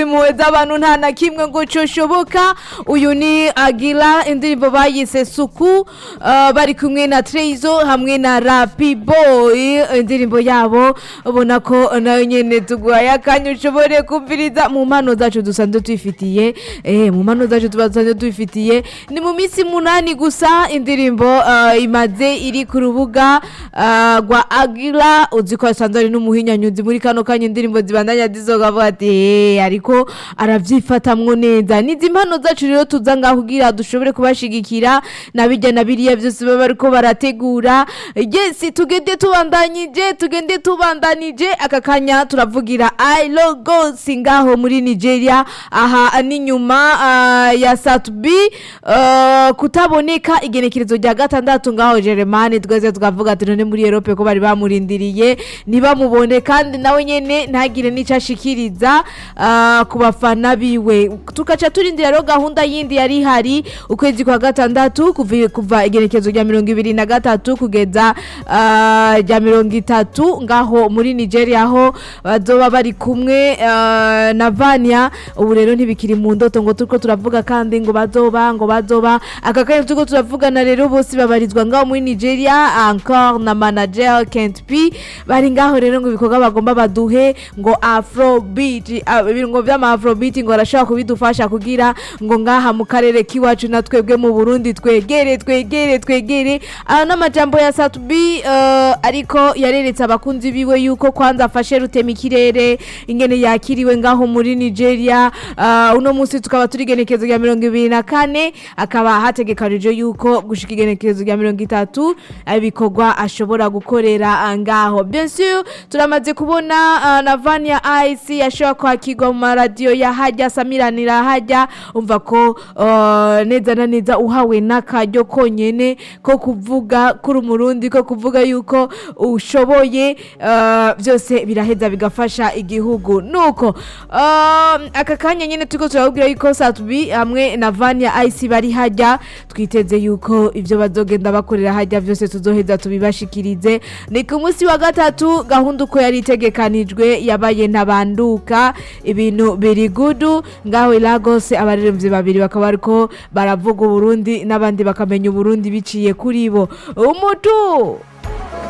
impuhwe z'abantu nta na kimwe ngo coshoboka uyu ni agira indirimbo bayise suku uh, bari kumwe na Trezo hamwe na Rapi Boy indirimbo yabo ubona ko nayo nyene tuguhaye akanya ushobore kumviriza mu mpano zacu dusanzwe twifitiye eh mu mpano zacu tubasanzwe twifitiye ni mu minsi munani gusa indirimbo uh, imaze iri ku rubuga uh, rwa Agira uzi ko asanzwe ari n'umuhinyanyuzi muri kano kanya indirimbo zibandanya zizoga avuga ati "Eh, ariko aravyifatamwo neza nizi impano zacu rero tuza ngaho kugira dushobore kubashigikira na bijya na biriya byose baba bariko barategura yes tugende tubandanyije tugende tubandanije aka kanya turavugira I logo singaho muri Nigeria aha ni nyuma uh, ya Satbi uh, kutaboneka igenekerezo rya gatandatu ngaho Jeremani twese tukavuga ati none muri Europe ko bari bamurindiriye ntibamubone kandi nawe nyene ntagire n'ico ashikiriza uh, ku bafana biwe tukaca turindira rero gahunda yindi yari ihari ukwezi kwa gatandatu kuva, kuva igenekerezo rya mirongo ibiri na gatatu kugeza uh, rya mirongo itatu ngaho muri Nigeria aho bazoba bari kumwe uh, na Vania ubu rero ntibikiri mu ndoto ngo turiko turavuga kandi ngo bazoba ngo bazoba aka kanya turiko turavugana rero bose babarizwa ngaho muri Nigeria encore na manager Kent P bari ngaho rero ngo ibikorwa bagomba baduhe ngo afrobeat ah, ibintu vy'ama afrobeat ngo arashobora kubidufasha kugira ngo ngaha mu karere kiwacu na twebwe mu Burundi twegere twegere twegere aha n'amajambo ya Satubi uh, ariko yareretse abakunzi biwe yuko kwanza afashe rutema ikirere ingene yakiriwe ngaho muri Nigeria uh, uno munsi tukaba turi igenekerezo rya mirongo ibiri na kane akaba hategekanije yuko gushika igenekerezo rya mirongo itatu ibikorwa ashobora gukorera ah, ngaho bien sûr turamaze kubona uh, na Vania Ice yashobora kwakirwa mu maradiyo ya hajya samiranira hajya umva ko uh, neza na neza uhawe n'akaryo konyene ko kuvuga kuri umurundi ko kuvuga yuko ushoboye uh, byose biraheza bigafasha igihugu nuko uh, aka kanya nyene turiko turababwira yuko Satubi hamwe na Vania Ice bari hajya twiteze yuko ivyo bazogenda bakorera hajya byose tuzoheza tubibashikirize ni ku munsi wa gatatu gahunda uko yari itegekanijwe yabaye ntabanduka ibintu biri gudu ngaho i Lagos abaririmbyi babiri bakaba bariko baravuga Uburundi n'abandi bakamenya Uburundi biciye kuri bo umutu